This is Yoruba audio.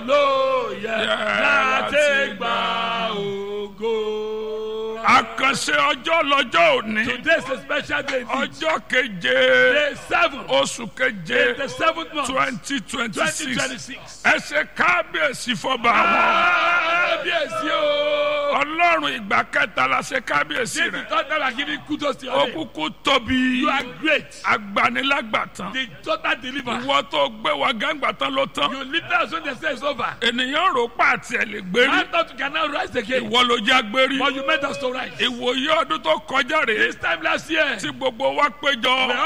lóye láti láti gba ògo. àkànṣe ọjọ́ lọ́jọ́ òní Today is a special day. indeed. ọjọ́ keje Day seven. oṣù keje The seventh month. twenty twenty Twenty six twenty six. ẹ ṣe kábíyèsí fọba àwọn Kábíyèsí o. ọlọ́run ìgbà kẹta la ṣe kábíyèsí This is rẹ̀ the time I give you kudos to your ó name. kúkú tóbi You are great. agbanilágbàtàn The total deliver. ìwọ tó gbé wa gángbatán ló tán You lift us when they say it's over. ènìyàn rò pa àti ẹ̀ lè gbérí I thought you can now rise again. ìwọ ló já gbérí But you made us to rise. ìwòye ọdún tó kọjá rèé This time last year. tí gbogbo wa péjọ We